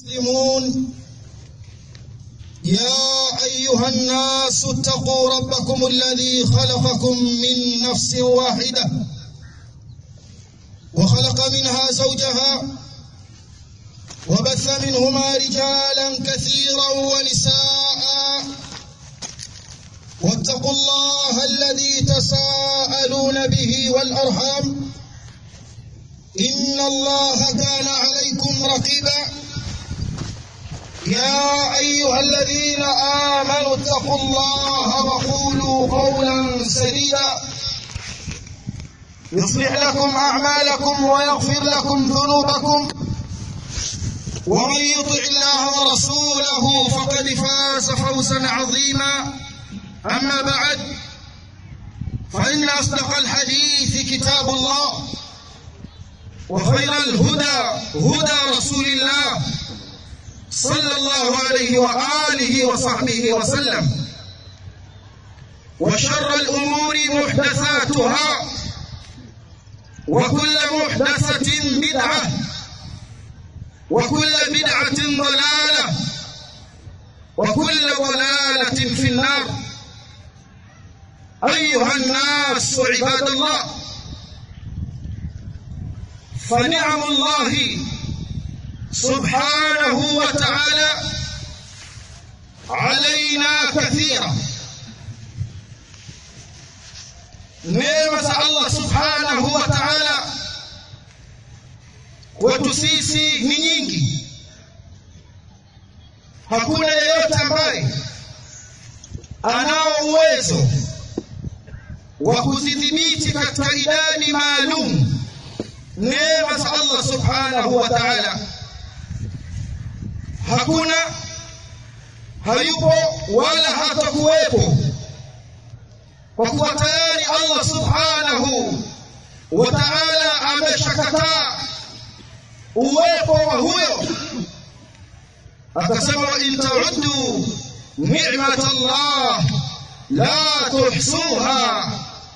مسلمون يا أيها الناس اتقوا ربكم الذي خلقكم من نفس واحدة وخلق منها زوجها وبث منهما رجالا كثيرا ونساء واتقوا الله الذي تساءلون به والأرحام إن الله كان عليكم رقيبا يا أيها الذين آمنوا اتقوا الله وقولوا قولا سديدا يصلح لكم أعمالكم ويغفر لكم ذنوبكم ومن يطع الله ورسوله فقد فاز فوزا عظيما أما بعد فإن أصدق الحديث كتاب الله وخير الهدى هدى رسول الله صلى الله عليه وآله وصحبه وسلم وشر الأمور محدثاتها وكل محدثة بدعة وكل بدعة ضلالة وكل ضلالة في النار أيها الناس عباد الله فنعم الله سبحانه وتعالى علينا كثيرا neema Allah subhanahu wa ta'ala kwetu sisi ni nyingi hakuna yeyote ambaye anao uwezo wa kuzidhibiti katika idadi maalum neema za Allah subhanahu wa ta'ala hakuna hayupo wala hatakuwepo kwa kuwa tayari Allah subhanahu wa ta'ala ameshakataa uwepo wa huyo akasema wa in ta'uddu ni'mat Allah la tuhsuha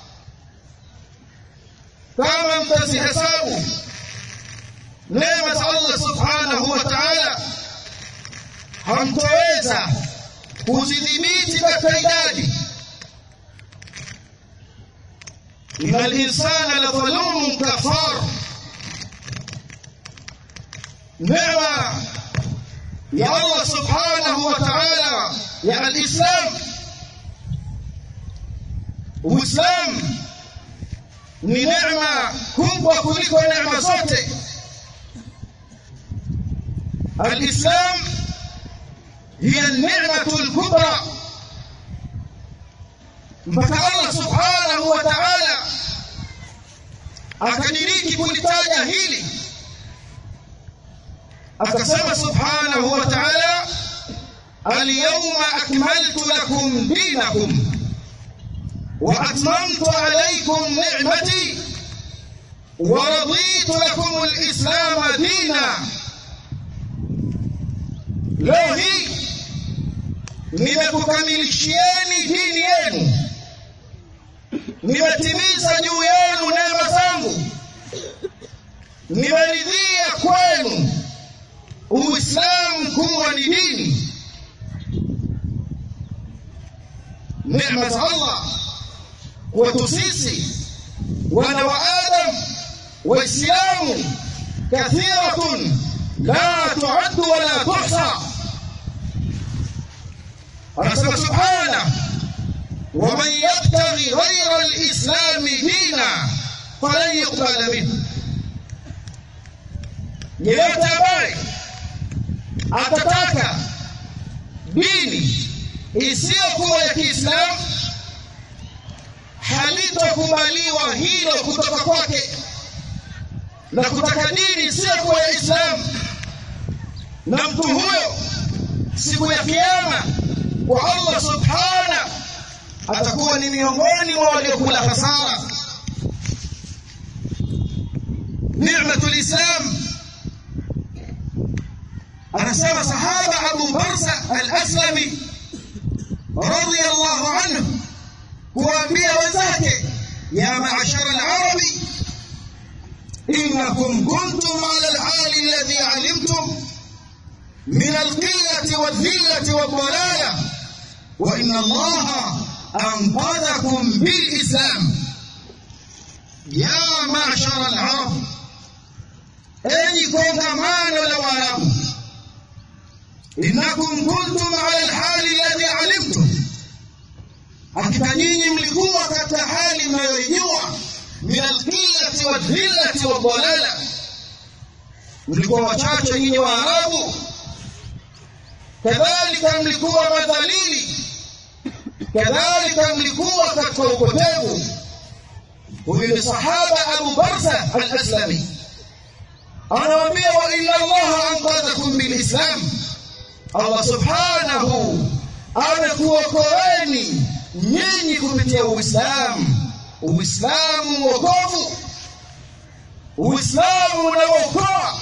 kama mtazihesabu neema za Allah subhanahu wa ta'ala hamtoweza kuzidhibiti katika idadi إن الإنسان لظلوم كفار نعمة يا الله سبحانه وتعالى يا الإسلام Uislamu ni neema kubwa kuliko neema zote. Alislam hiya ni'matul kubra mpaka Allah subhanahu wa ta'ala akadiriki kulitaja hili akasema subhanahu wa ta'ala alyawma akmaltu lakum dinakum wa atmamtu alaykum ni'mati wa raditu lakum alislam dina leo hii nimekukamilishieni dini yenu nimetimiza juu yenu neema zangu nimeridhia kwenu uislamu kuwa ni dini neema za allah kwetu sisi wana wa adam waislamu kathiratun la tuaddu wala tuhsa anasema subhanahu ومن يبتغي غير الإسلام دينا فلن يقبل منه yeyote ambaye atataka dini isiyokuwa ya Kiislamu halitokubaliwa hilo kutoka kwake, na kutaka dini isiyokuwa ya Islamu na mtu huyo siku ya Kiyama kwa Allah subhanahu atakuwa ni miongoni mwa waliokula hasara. Ni'matul Islam, anasema sahaba Abu Barza al-Aslami radiyallahu anhu kuambia wenzake, ya maashara al-arabi إنكم كنتم على الحال الذي علمتم min alqillati wadhillati wadhalala wa inna allaha anqadhakum bilislam ya mashara alarab enyi kongamano la waarabu innakum kuntum ala alhali alladhi alimtum hakika nyinyi mlikuwa katika hali mnayoijua min alqillati wadhillati wadhalala mlikuwa wachache nyinyi waarabu kadhalika mlikuwa madhalili kadhalika mlikuwa katika upotevu huyu ni sahaba abu barza al-aslami anawaambia wa inna allaha anqadhakum bilislam allah subhanahu amekuokoeni nyinyi kupitia uislamu uislamu wokovu uislamu unaookoa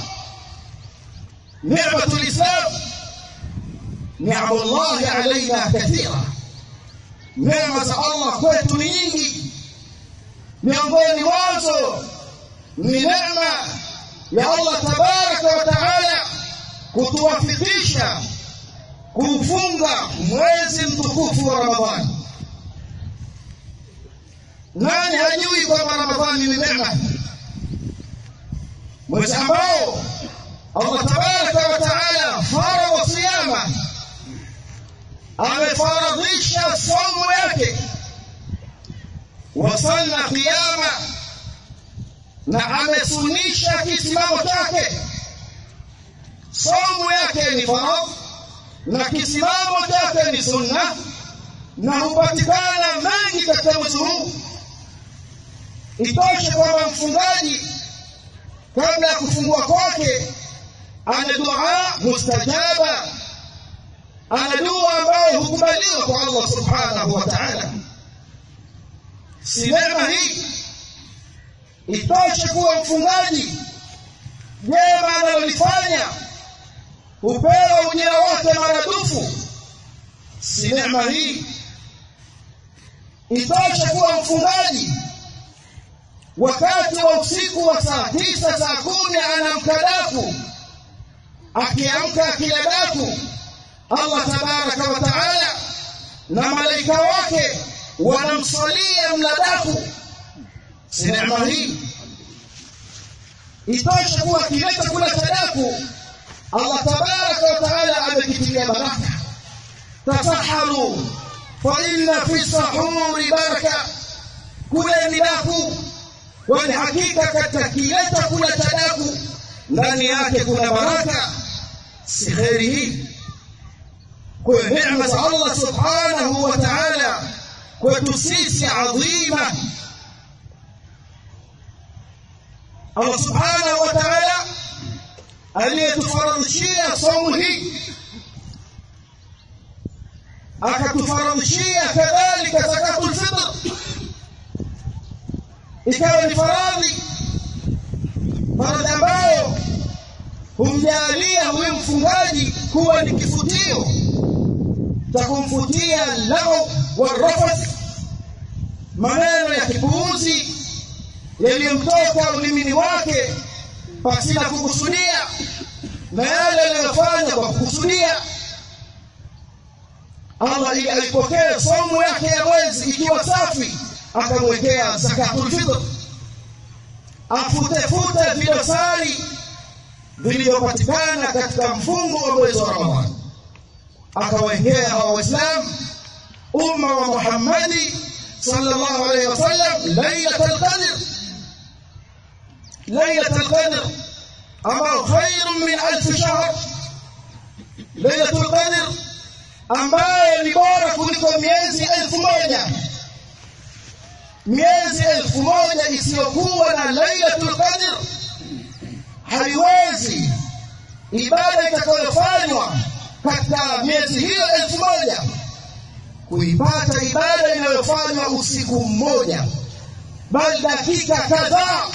نعمة الإسلام نعم الله علينا كثيرة نعمة الله kwetu ni nyingi miongoni mwazo ni neema ya Allah tabaraka wa taala kutuwafikisha kufunga mwezi mtukufu wa Ramadhani. Nani hajui kwamba Ramadhani ni neema? Mwezi ambao Allah tabaraka wa taala faradha siyama, amefaradhisha somo yake, wasanna qiyama, na amesunisha kisimamo chake. Somo yake ni faradhi na kisimamo chake ni sunna, na hupatikana mengi katika mwezi huu. Itoshe kwamba mfungaji kabla ya kufungua kwake ana dua mustajaba, ana dua ambayo hukubaliwa kwa Allah subhanahu wa ta'ala. Si neema hii itoshe kuwa mfungaji jema analolifanya hupewa ujira wake maradufu. Si neema hii itoshe kuwa mfungaji wakati wa usiku wa saa tisa saa kumi anamka daku akiamka akila daku Allah tabaraka wa taala na malaika wake wanamswalia mladaku si neema hii itoshe kuwa kile chakula cha daku Allah tabaraka wa taala amekitilia baraka tasaharu fa inna fi sahuri baraka kuleni daku kwani hakika katika kile chakula cha daku ndani yake kuna baraka si kheri hii kwa neema za Allah subhanahu wa ta'ala kwetu sisi adhima Allah subhanahu wa ta'ala aliyetufaradhishia somo hii akatufaradhishia kadhalika zakatul fitr ikawa ni faradhi faradhi ambayo humjalia huyu mfungaji kuwa ni kifutio cha kumfutia lao warafath maneno ya kipuuzi yaliyomtoka ulimini wake pasina kukusudia na yale aliyofanya kwa kukusudia Allah ili alipokea somo yake ya mwezi ikiwa safi akamwekea zakatul fitr afutefute vidosari vilivyopatikana katika mfungo wa mwezi wa Ramadhani akawekea hawa Waislamu umma wa Muhammadi sallallahu alaihi wasallam lailatul qadr lailatul qadr ambao khairun min alf shahr lailatul qadr ambayo ni bora kuliko miezi elfu moja miezi elfu moja isiyokuwa na lailatul qadr haiwezi ibada itakayofanywa katika miezi hiyo elfu moja kuipata ibada inayofanywa usiku mmoja bali dakika kadhaa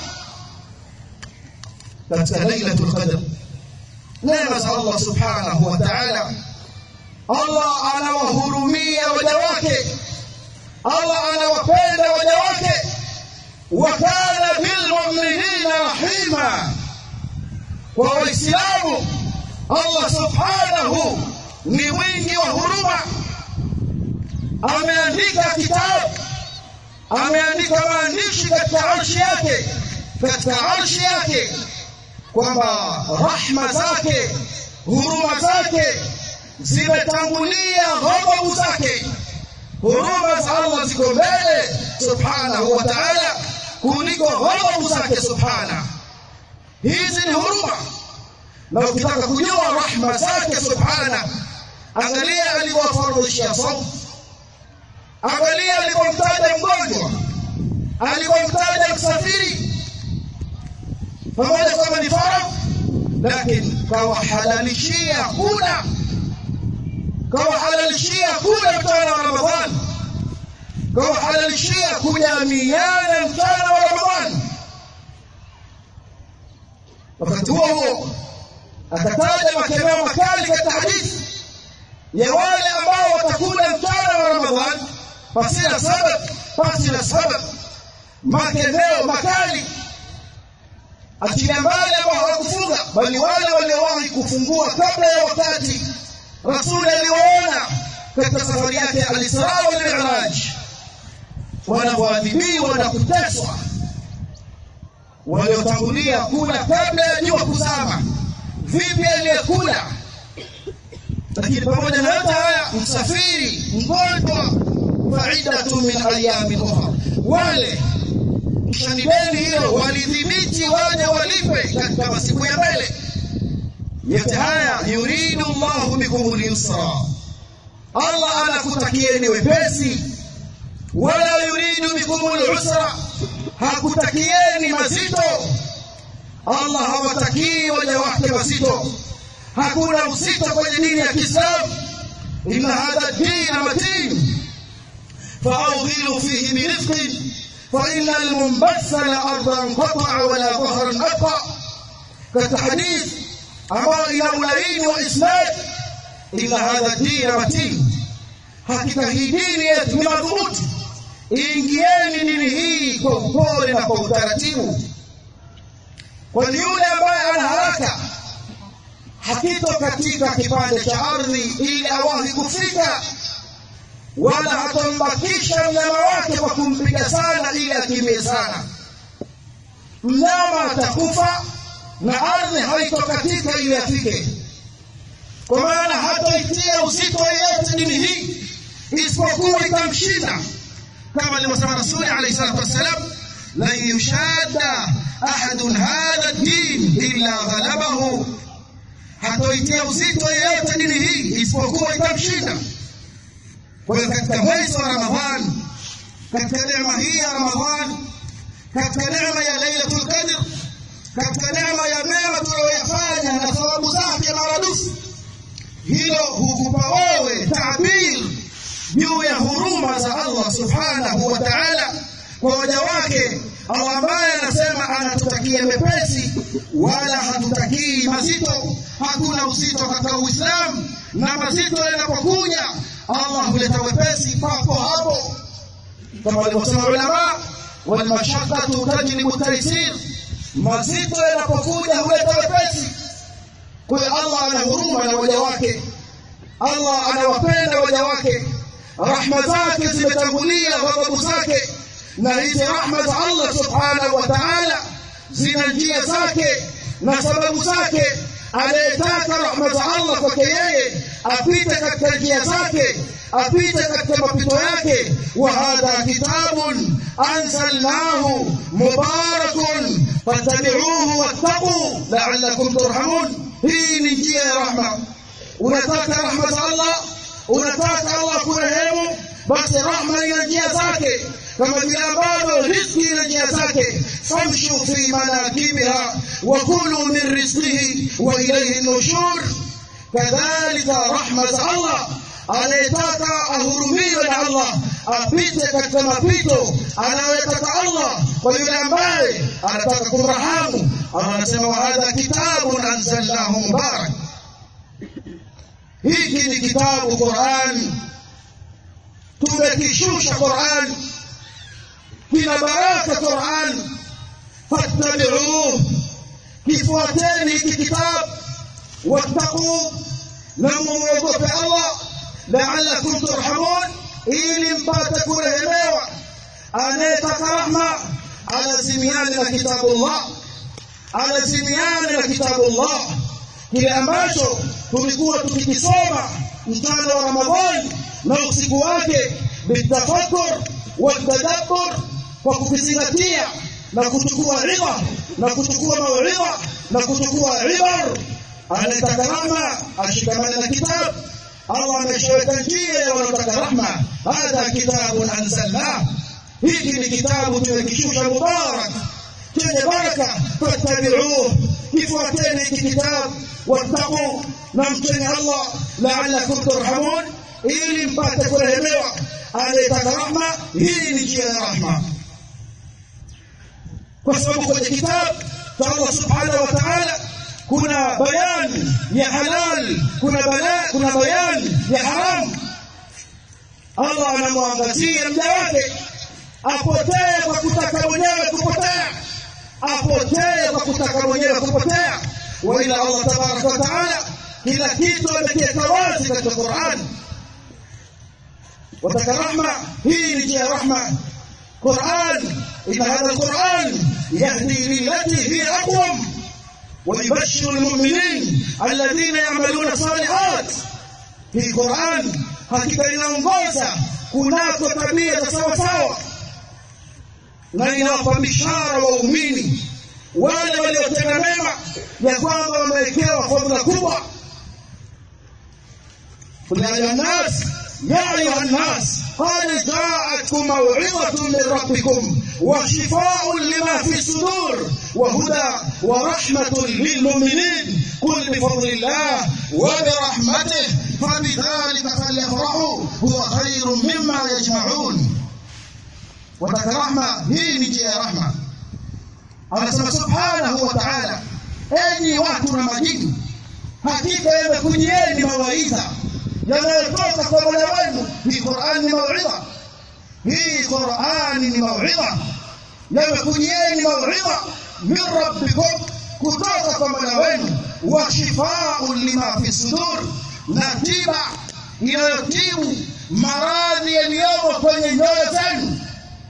katika lailatul qadr neema za Allah subhanahu wa ta'ala Allah anawahurumia waja wake Allah anawapenda waja wake wa kana bilmu'minina rahima kwa waislamu Allah subhanahu subhanahu ni mwingi wa huruma ameandika kitabu ameandika maandishi katika arshi yake katika arshi yake kwamba rahma zake huruma zake zimetangulia ghadhabu zake huruma za Allah ziko mbele subhanahu wa ta'ala kuliko ghadhabu zake subhana hizi ni huruma na ukitaka kujua rahma zake subhana angalia alivyowafaradhishia saumu angalia alipomtaja mgonjwa alipomtaja msafiri pamoja kwamba ni faradhi lakini kawahalalishia kula kawahalalishia kula mchana wa ramadhani kawahalalishia kujamiana mchana wa ramadhani wakati huo huo akataja makemeo makali katika hadithi ya wale ambao watakula mchana wa ramadhani pasina sabab pasina sabab makemeo makali achilia mbali ambao hawakufunga bali wale waliowahi kufungua kabla ya wakati rasuli aliwaona katika safari yake alisra wal miraj wanavyoadhibiwa na kuteswa waliotangulia kula kabla ya jua kuzama vipi aliyekula lakini pamoja na yote haya msafiri mgonjwa faidatu min ayamin ukhra wale kishanideni hiyo walidhibiti waje walipe katika masiku ya mbele yote haya yuridu llahu bikum lyusra allah anakutakieni wepesi wala yuridu bikum lusra hakutakieni mazito allah hawatakii waja wake mazito hakuna uzito kwenye dini ya kiislamu inna hadha dina matin فأوغلوا فيه برفق فإن المنبثل أرضا قطع ولا ظهرا أبقى كالحديث أما إلى ملايين وإسناد إن هذا الدين متين hakika hii dini yetu ni madhubuti ingieni dini hii kwa upole na kwa utaratibu kwani yule ambaye ana haraka hakito katika kipande cha ardhi ili awahi kufika wala hatombakisha mnyama wake kwa kumpiga sana ili akimbie sana mnyama atakufa na ardhi haitokatika ili afike kwa maana hatoitia uzito yeyote dini hii isipokuwa itamshinda kama alivyosema rasuli alayhi salatu wassalam lan yushadda ahadun hadha din illa ghalabahu hatoitia uzito yeyote dini hii isipokuwa itamshinda kwa hiyo katika mwezi wa ramadhan katika neema hii ya ramadhan katika neema ya lailatul qadr katika neema ya mema tuliyoyafanya na thawabu zake maradufu hilo hukupa wewe tabir juu ya huruma za Allah subhanahu wa ta'ala kwa waja wake Allah ambaye anasema anatutakia mepesi wala hatutakii mazito hakuna uzito katika Uislamu na mazito yanapokuja Allah huleta wepesi papo hapo kama walivyosema ulama wal mashaqqatu tajlibu taysir mazito yanapokuja huleta wepesi kwa hiyo Allah ana huruma na waja wake Allah anawapenda waja wake rahma zake zimetangulia ghadhabu zake na hizi rahma za Allah subhanahu wa ta'ala zina njia zake na sababu zake anayetaka rahma za Allah kwake yeye apite katika njia zake apite katika mapito yake wa hadha kitabun anzalnahu mubarakun fattabi'uhu wattaqu la'allakum turhamun hii ni njia ya rahma unataka rahma za Allah unataka Allah kurehemu basi rahma ina njia zake kama vile ambavyo riziki ina njia zake famshu fi manakibiha wa kulu min rizqihi wa ilayhi nushur kadhalika rahma za Allah anayetaka ahurumiwe na Allah apite katika mapito anayotaka Allah kwa yule ambaye anataka kumrahamu Allah anasema wa hadha kitabun anzalnahu mubarak hiki ni kitabu Qur'an tumekishusha Qur'an kina baraka Qur'an fattabi'uhu kifuateni hiki kitabu wattaqu na muogope Allah la'allakum turhamun ili mpate kurehemewa anayetaka rahma alazimiane na kitabullah alazimiane na kitabullah kile ambacho tulikuwa tukikisoma mchana wa Ramadhani na usiku wake bitafakkur watadabbur kwa kukizingatia na kuchukua riba na kuchukua mauidha na kuchukua ibar anataka rahma ashikamane na kitabu Allah ameshaweka njia ya wanaotaka rahma hadha kitabun anzalnah hiki ni kitabu tumekishusha mubarak chenye baraka fattabi'uhu kifuateni hiki kitabu wattaqu na mcheni Allah la'allakum turhamun ili mpate kurehemewa anayetaka rahma hii ni njia ya rahma kwa sababu kwenye kitabu cha Allah subhanahu wa ta'ala kuna bayani ya halal kuna bala, kuna bayani ya haram Allah anamwangazia mja wake apotee kwa kutaka mwenyewe kupotea apotee kwa kutaka mwenyewe kupotea wa ila Allah tabaraka wa taala kila kitu amekiweka wazi katika Qur'an wataka rahma hii ni njia ya rahma Qur'an inna hadha al-Qur'an yahdi lillati hiya aqwam ويبشر المؤمنين الذين يعملون الصالحات في القرآن hakika inaongoza kunako tabia za sawa sawa na inawapa bishara waumini wale waliotenda mema ya kwamba wamewekewa fadhila kubwa قل يا أيها الناس يا أيها الناس قد جاءتكم موعظة من ربكم وشفاء لما في الصدور وهدى ورحمة للمؤمنين قل بفضل الله وبرحمته فبذلك فليفرحوا هو خير مما يجمعون وذكر رحمة هي نجي رحمة anasema subhanahu wa ta'ala enyi watu na majini hakika yamekujieni mawaidha yanayotoka kwa Mola wenu hii Qur'an ni mauidha hii Qur'an ni mauidha yamekujieni mauidha min rabbikum kutoka kwa Mola wenu wa shifaa'un lima fi sudur na tiba inayotibu maradhi yaliyomo kwenye nyoyo zenu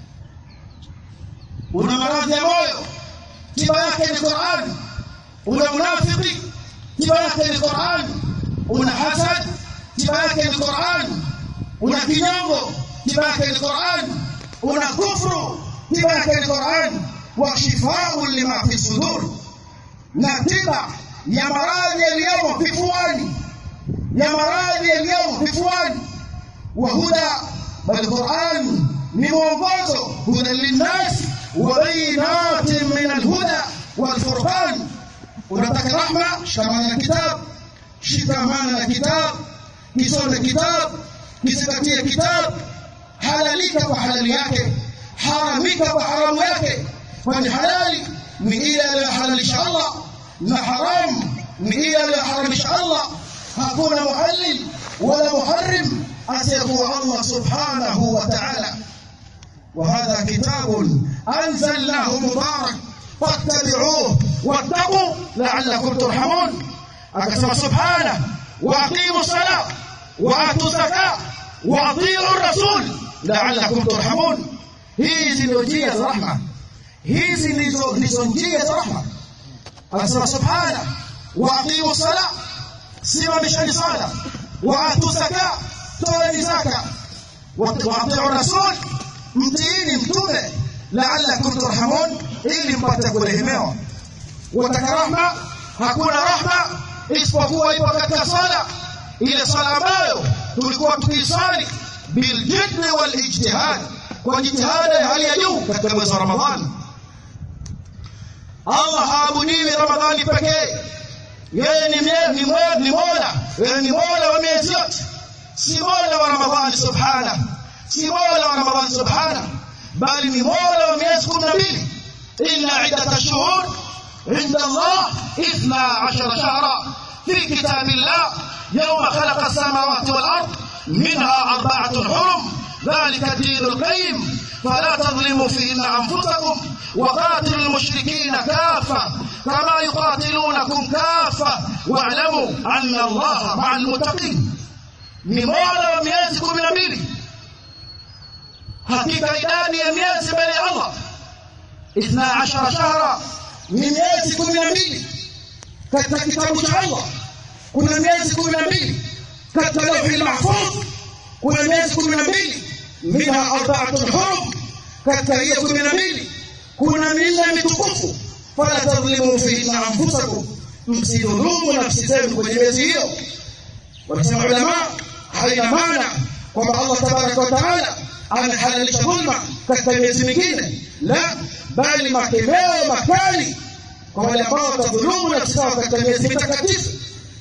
una maradhi ya moyo tiba yake ni Qur'an una unafiki tiba yake ni Qur'an una hasad tiba yake ni Qur'an una kinyongo tiba yake ni Qur'an una kufru tiba yake ni Qur'an wa shifaa'un lima fi sudur na tiba ya maradhi yaliyomo vifuani ya maradhi yaliyomo vifuani wa huda bal Qur'an ni mwongozo huda linnas wa bayinatin min alhuda wal furqan unataka rahma shikamana na kitabu shikamana na kitabu kisome kitabu kizingatie kitabu halalika kwa halali yake haramika kwa haramu yake kwani halali ni ile aliyohalalisha Allah na haram ni ile aliyoharamisha Allah hakuna muhallil wala muharrim asiyekuwa Allah subhanahu wa ta'ala وهذا كتاب أنزلناه مبارك فاتبعوه واتقوا لعلكم ترحمون أكتب سبحانه وأقيموا الصلاة وآتوا الزكاة وأطيعوا الرسول لعلكم ترحمون hizi ndio njia za rahma hizi ndizo ndizo njia za rahma anasema subhana wa aqimu sala simamisheni sala wa atu zaka toeni zaka wa atiu rasul mtiini mtume la'allakum turhamun ili mpate kurehemewa wataka rahma hakuna rahma isipokuwa ipo katika sala ile sala ambayo tulikuwa tukisali biljiddi wal ijtihad kwa jitihada ya hali ya juu katika mwezi wa Ramadhani Allah haabudiwi Ramadhani pekee yeye ni ni ni Mola yeye ni Mola wa miezi yote si Mola wa Ramadhani subhana si Mola wa Ramadhani subhana bali ni Mola wa miezi 12 inna iddat ash-shuhur عند الله اثنا عشر شهرا في كتاب الله يوم خلق السماوات والأرض منها أربعة حرم ذلك الدين القيم فلا تظلموا فيهن أنفسكم وقاتلوا المشركين كافة كما يقاتلونكم كافة واعلموا أن الله مع المتقين ni mola wa miezi kumi na mbili hakika idadi ya miezi mbele ya allah ithna ashara shahra ni miezi kumi na mbili katika kitabu cha allah kuna miezi kumi na mbili katika lauhi lmahfudh kuna miezi kumi na mbili minha arbaatun hurum katika hiyo kumi na mbili kuna minne mitukufu fala tadhlimu fihinna anfusakum msidhulumu nafsi zenu kwenye miezi hiyo wanasema ulamaa haina maana kwamba Allah tabaraka wa taala amehalalisha dhulma katika miezi mingine, la bali makemeo makali kwa wale ambao watadhulumu nafsi zao katika miezi mitakatifu.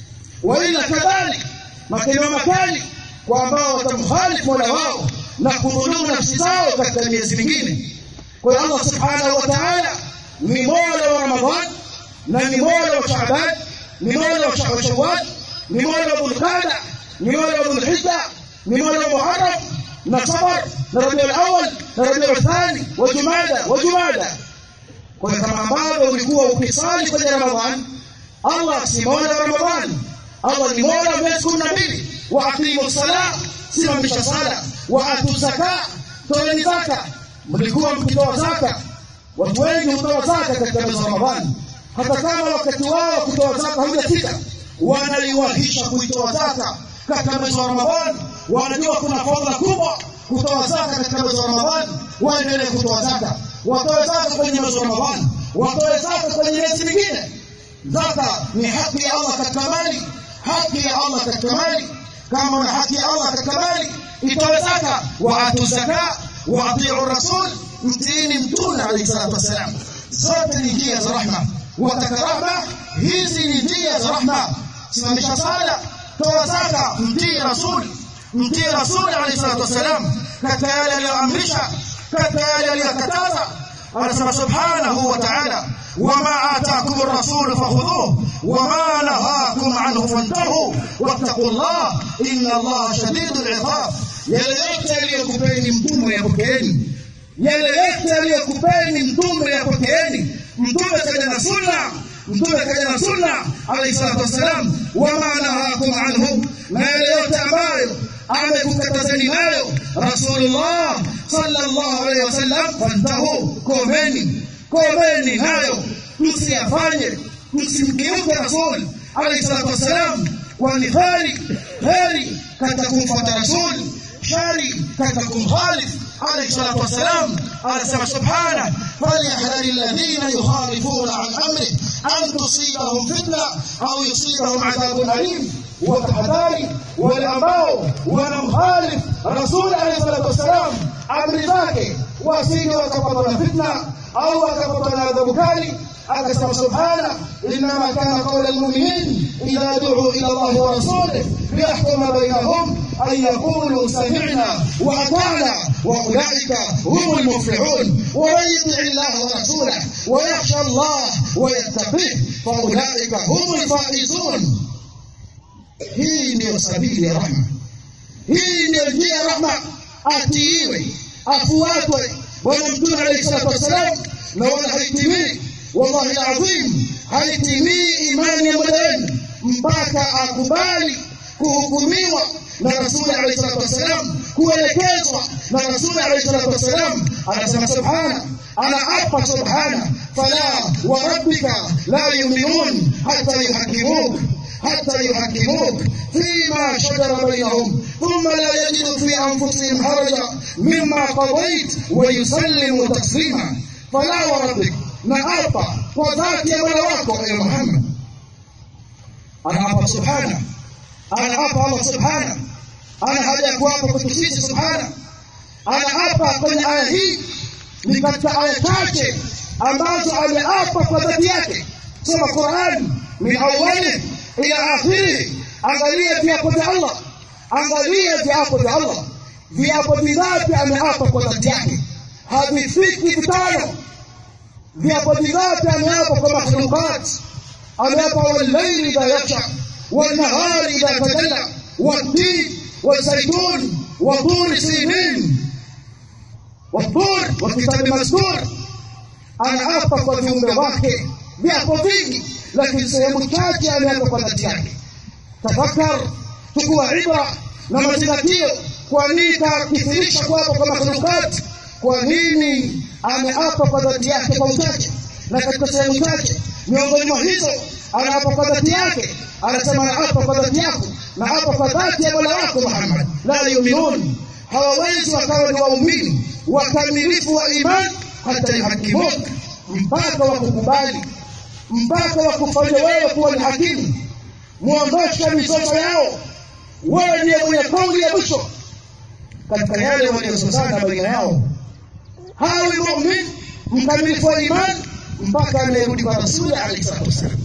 Waila kadhalik, makemeo makali kwa ambao watamkhalifu mola wao na kudhulumu nafsi zao katika miezi mingine. Kwa hiyo Allah subhanahu wa taala ni mola wa Ramadhan na ni mola wa Shaaban, ni mola wa Shawwal, ni mola wa Dhulqada ni mola wa Dhulhijja, ni mola wa Muharram na Safar na Rabiul Awwal na Rabiul Thani wa Jumada wa Jumada. Kwa hiyo kama ambavyo ulikuwa ukisali kwenye Ramadhan, Allah si mola wa Ramadhan, Allah ni mola wa miezi kumi na mbili. Wa aqimu salah, simamisha sala. Wa atu zaka, toeni zaka. Mlikuwa mkitoa zaka, watu wengi hutoa zaka katika mwezi wa Ramadhani, hata kama wakati wao kutoa zaka haujafika, wanaiwahisha kuitoa zaka katika mwezi wa Ramadhani, wanajua kuna fadhila kubwa kutoa zaka katika mwezi wa Ramadhani, waendelee kutoa zaka, watoe zaka kwenye mwezi wa Ramadhani, watoe zaka kwenye miezi mingine. Zaka ni haki ya Allah katika mali, haki ya Allah katika mali. Kama una haki ya Allah katika mali, itoe zaka. Wa atu zaka wa atiu rasul, mtiini Mtume alayhi salatu wassalam. Zote ni njia za rahma. Wataka rahma, hizi ni njia za rahma. Simamisha sala toa zaka, mtii Rasul, mtii Rasul alayhi salatu wassalam katika yale aliyoamrisha, katika yale aliyokataza. Anasema subhanahu wa ta'ala, wama atakum rasulu fakhudhuhu wama nahakum anhu fantahu wattaqullah inna allaha shadidul iqab. Yale yote aliyokupeni mtume yapokeeni, yale yote aliyokupeni mtume yapokeeni. Mtume kaja na sunna mtume kaja na sunna alayhi salatu wassalam, wama nahakum anhu, na yale yote ambayo amekukatazeni nayo Rasulullah sallallahu alayhi wasallam, fantahu, komeni, komeni nayo, msiyafanye, msimkiuke Rasul alayhi salatu wassalam, kwani heri heri katika kumfuata Rasul, shari katika kumkhalif عليه الصلاة والسلام قال سبحانه فليحذر الذين يخالفون عن أمره أن تصيبهم فتنة أو يصيبهم عذاب أليم وتحذاري والأماو ونمخالف رسول عليه الصلاة والسلام أمر ذاك وأسيني وكبطنا فتنة أو وكبطنا عذاب كالي أكسر سبحانه إنما كان قول المؤمنين إذا دعوا إلى الله ورسوله ليحكم بينهم أن يقولوا سمعنا وأطعنا وأولئك هم المفلحون ومن يطع الله ورسوله ويخشى الله ويتقيه فأولئك هم الفائزون hii ndiyo sabili ya rahma hii ndiyo njia ya rahma atiiwe afuatwe bwana mtume alayhi salatu wassalam na wala haitimii wallahi alazim haitimii imani ya mola wenu mpaka akubali kuhukumiwa na rasuli alayhi salatu wassalam kuelekezwa na rasuli alayhi salatu wassalam anasema subhana anaapa subhana fala wa rabbika la yuminun hata yuhakimuk حتى يحكموك فيما شجر بينهم ثم لا يجدوا في أنفسهم حرجا مما قضيت ويسلموا تسليما فلا وربك نعرف وذات يا ملواكم يا محمد أنا أبا سبحانه أنا أبا الله سبحانه أنا هذا كوابا كتسيسي سبحانه أنا أبا kwenye aya hii ni katika aya chache ambazo ameapa kwa dhati yake soma Qur'an min awwalih ila akhirih angalia viapo vya Allah angalia viapo vya Allah viapo vingapi ameapa kwa dhati yake havifiki vitano viapo vingapi ameapa kwa makhluqat ameapa wallayli idha yaksha والنهار إذا تجلى والتين والزيتون وطور سينين والطور والكتاب المسطور anaapa kwa viumbe wake viapo vingi lakini sehemu chache ameapa kwa dhati yake tafakar chukua ibra na mazingatio kwa nini kakithirisha kuapa kwa makhlukati kwa nini ameapa kwa dhati yake kwa uchache na katika sehemu chache miongoni mwa hizo anaapa kwa dhati yake anasema anaapa kwa dhati yako na hapa kwa dhati ya mola wako muhammad la yuminun hawawezi wakawa ni waumini wakamilifu wa imani hata yuhakimuka mpaka wakukubali mpaka wakufanya wewe kuwa ni hakimu muondoshe mizozo yao wewe ndiye mwenye kauli ya mwisho katika yale waliozozana baina yao hawi mumin mkamilifu wa imani mpaka anayerudi kwa rasuli alaihi salatu wassalam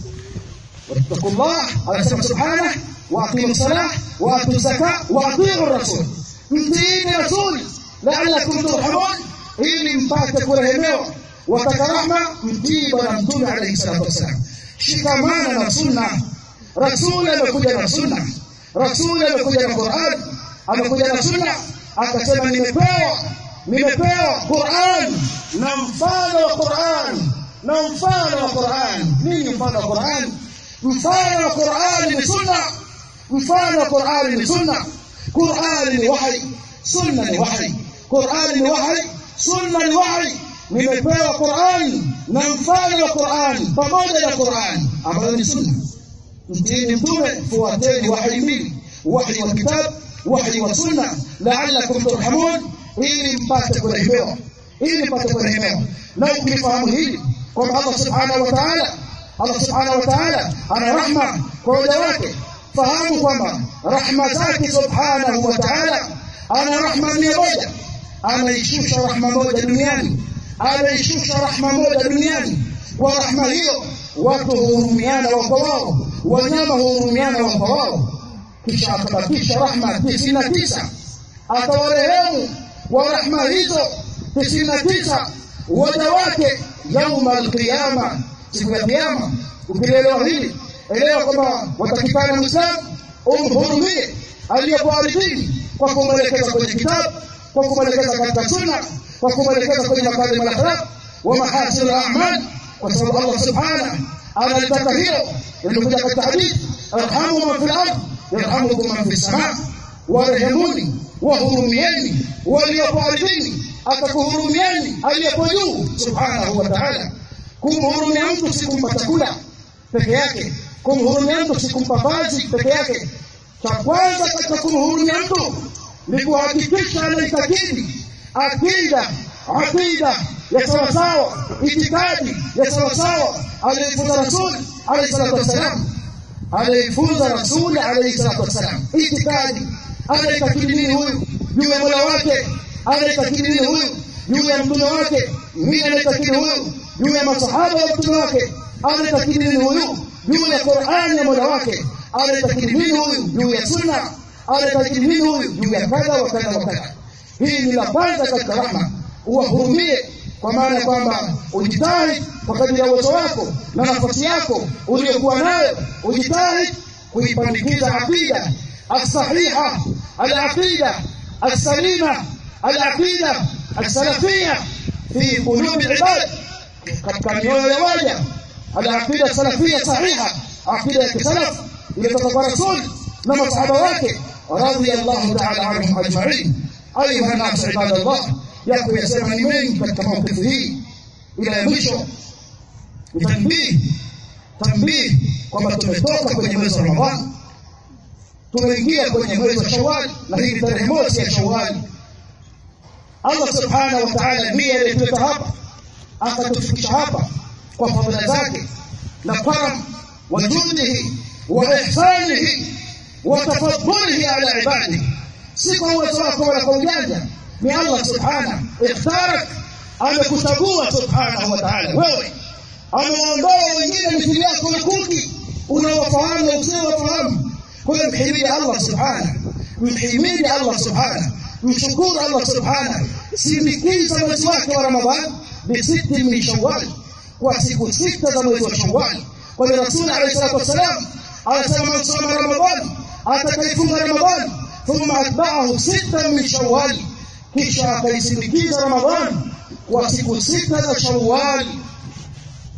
واتقوا الله anasema subhanahu واقيموا الصلاه واتوا الزكاه واطيعوا الرسول mtiini rasuli laalakum turhamun ili mpate kurehemewa wataka rahma mtii bwana mtume alaihi salatu wassalam shikamana na sunna rasuli amekuja na sunna rasuli amekuja na quran amekuja na sunna akasema nimepewa nimepewa quran na mfano wa quran na mfano wa quran nini mfano wa quran mfano wa qurani ni sunna mfano wa qurani ni sunna qurani ni wahi sunna ni wahi qurani ni wahi sunna ni wahi nimepewa qurani na mfano wa qurani pamoja na qurani ambayo ni sunna mtini mtume fuateni wahi mbili wahi wa kitabu wahi wa sunna laalakum turhamun ili mpate kurehemewa ili mpate kurehemewa na ukilifahamu hili kwamba allah subhanahu wa taala Allah subhanahu wa ta'ala ana rahma kwa waja wake. Fahamu kwamba rahma zake subhanahu wa ta'ala ana rahma mia moja, anaishusha rahma moja duniani, anaishusha rahma moja duniani. Kwa rahma hiyo watu huhurumiana wao kwa wao, wanyama huhurumiana wao kwa wao, kisha akabakisha rahma tisini na tisa atawarehemu kwa rahma hizo tisini na tisa waja wake yauma alqiyama siku ya kiyama ukielewa hili elewa kwamba watakikana mwislamu umhurumie aliyekuwa ardhini kwa kumwelekeza kwenye kitabu kwa kumwelekeza katika sunna kwa kumwelekeza kwenye makarim alakhlaq wa mahasin alamal kwa sababu allah subhana analitaka hilo imekuja katika hadithi arhamu man fi lard yarhamukum man fi lsamaa warehemuni wahurumieni waliopo ardhini akakuhurumieni aliyepo juu subhanahu wa taala kumhurumia mtu si kumpa chakula peke yake kumhurumia mtu si kumpa vazi peke yake cha kwanza katika kumhurumia mtu ni kuhakikisha anaitakidi akida aqida ya sawasawa itikadi ya sawasawa aliyoifunza rasuli alaihi salatu wassalam aliyoifunza rasuli alaihi salatu wassalam itikadi anaitakidi nini huyu juu ya mola wake anaitakidi nini huyu juu ya mtume wake nini anaitakidi huyu juu ya masahaba wa mtume wake anaitakidi nini huyu juu ya qurani ya mola wake anaitakidi nini huyu juu ya sunna anaitakidi nini huyu juu ya kadha wa kadha wa kadha hii ni la kwanza katika rahma uwahurumie kwa maana ya kwamba ujitahidi kwa kadiri ya uwezo wako na nafasi yako uliyokuwa nayo ujitahidi kuipandikiza aqida alsahiha alaqida alsalima alaqida alsalafia fi qulubi ibad katika mioyo ya waja alaqida salafia sahiha aqida ya kisalaf ilitoka kwa rasul na masahaba wake radiyallahu ta'ala anhum ajma'in ayuha nas ibadallah yako yasema ni mengi katika maukifu hii ila ya mwisho ni tanbihi tanbihi kwamba tumetoka kwenye mwezi wa ramadhani tumeingia kwenye mwezi wa shawali na hii tarehe mosi ya shawali allah subhanahu wa taala ndiye aliyetuleta hapa akatufikisha hapa kwa fadhila zake na karam wa judihi wa ihsanihi wa tafadhulihi ala ibadihi si kwa uwezo wako wala kwa ujanja ni allah subhanahu ikhtarak amekuchagua subhanahu wa taala wewe amewaondoa wengine mithili yako lukuki unawafahamu na usiowafahamu kwa hiyo mhimidi allah subhanahu mhimidi allah subhanahu mshukuru allah subhanahu sindikiza mwezi wake wa ramadhan bisiti min shawali kwa siku sita za mwezi wa shawali kwa hiyo rasuli alahi salatu wassalam anasema man sama ramadhan atakaifunga ramadhan thumma atbaahu sita min shawali kisha akaisindikiza ramadhan kwa siku sita za shawali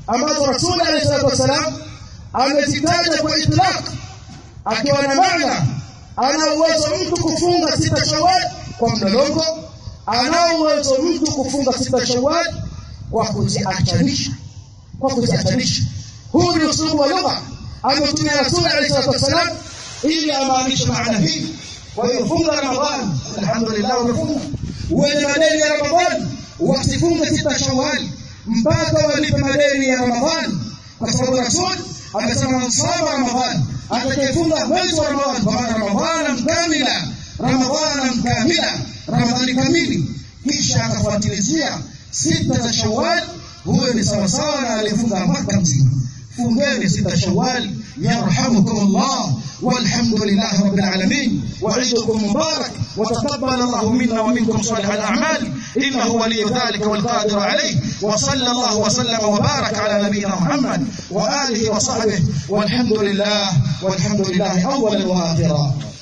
ambazo Rasuli alayhi salatu wasalam amezitaja kwa itlaq akiwa na maana ana uwezo mtu kufunga sita Shawwal kwa mlolongo, ana uwezo mtu kufunga sita Shawwal kwa kuziachanisha, kwa kuziachanisha. Huu ni usulubu wa lugha ametumia Rasuli alayhi salatu wasalam ili amaanishe maana hii. Kwa hiyo funga Ramadhani, alhamdulillah, umefunga. Wenye madeni ya Ramadhani wasifunge sita Shawwal mpaka walipe madeni ya Ramadhani, kwa sababu Rasul amesema man sama Ramadhani, atakayefunga mwezi wa Ramadhani, kwa maana Ramadhana kamila, Ramadhana kamila, Ramadhani kamili, kisha akafuatilizia sita za Shawwal, huyo ni sawasawa na aliyefunga mwaka mzima. Fungeni sita Shawwal, yarhamukum Allah والحمد لله رب العالمين وعيدكم مبارك وتقبل الله منا ومنكم صالح الأعمال إنه ولي ذلك والقادر عليه وصلى الله وسلم وبارك على نبينا محمد وآله وصحبه والحمد لله والحمد لله أولا وآخرا